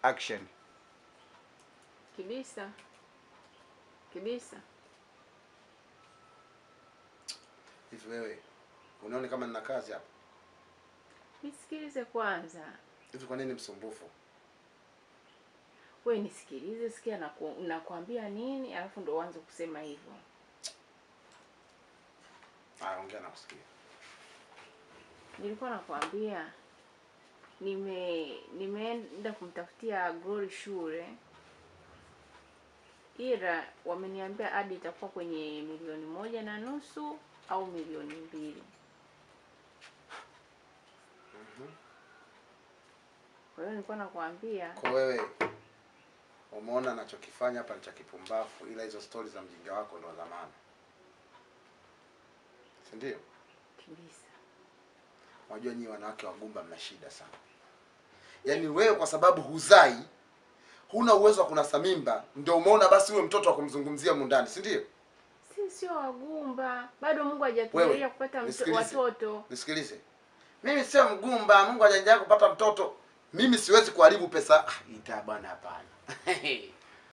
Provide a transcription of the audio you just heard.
Action. Kibisa, Kibisa, Hivi wewe unaona kama nina kazi hapa? nisikilize kwanza. Hivi kwa nini msumbufu? We nisikilize, sikia naku, nakwambia nini, alafu ndo uanze kusema hivyo. Haya, ongea na kusikia. Nilikuwa nakwambia nime nimeenda kumtafutia Glory shule, ila wameniambia adi itakuwa kwenye milioni moja na nusu au milioni mbili. Kwa hiyo nilikuwa nakwambia Kwa wewe umeona anachokifanya hapa ni cha kipumbavu, ila hizo stori za mjinga wako ndo za maana, si ndio? Kibisa, Unajua nyinyi wanawake wagumba mna shida sana. Yaani wewe kwa sababu huzai, huna uwezo wa kunasa mimba, ndio umeona basi huyo mtoto wa kumzungumzia mundani, si ndio? si sio wagumba, bado Mungu hajatujalia Wewe, kupata mto- nisikilize. watoto. Nisikilize, mimi sio mgumba, Mungu hajajalia kupata mtoto. Mimi siwezi kuharibu pesa. Ah, ita bwana, hapana.